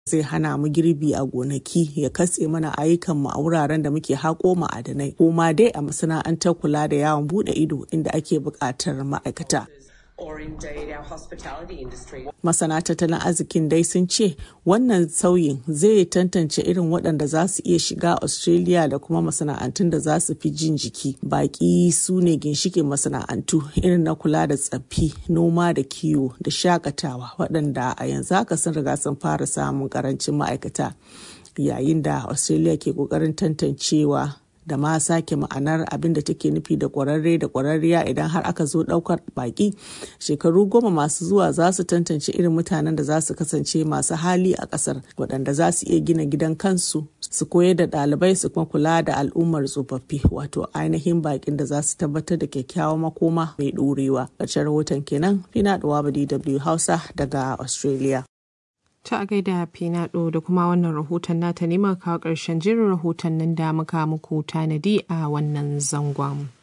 zai hana mu girbi a gonaki ya katse mana ayyukan mu a wuraren da muke haƙo ma'adanai ko ma dai a masana'antar kula da yawon buɗe ido inda ake buƙatar ma'aikata. Masana tattalin arzikin dai sun ce wannan sauyin zai tantance irin waɗanda za su iya shiga Australia da kuma masana'antun da za su fi jin jiki. Baƙi su ne ginshikin masana'antu irin na kula da tsaffi, noma da kiwo da shakatawa waɗanda a yanzu haka sun riga sun fara samun ƙarancin ma'aikata. Yayin da Australia ke ƙoƙarin tantancewa da ma sake ma'anar abin da take nufi da kwararre da kwararriya idan har aka zo daukar baki shekaru goma masu zuwa za su tantance irin mutanen da za su kasance masu hali a kasar waɗanda za su iya gina gidan kansu su koyar da ɗalibai su kuma kula da al'ummar tsofaffi wato ainihin bakin da za su tabbatar da kyakkyawan makoma mai ɗorewa ƙarshen rahoton kenan fina ɗuwa dw hausa daga australia Ta a gaida Finado da kuma wannan rahoton nata ne muka kawo ƙarshen jirin rahoton nan da muka muku tanadi a wannan zangon.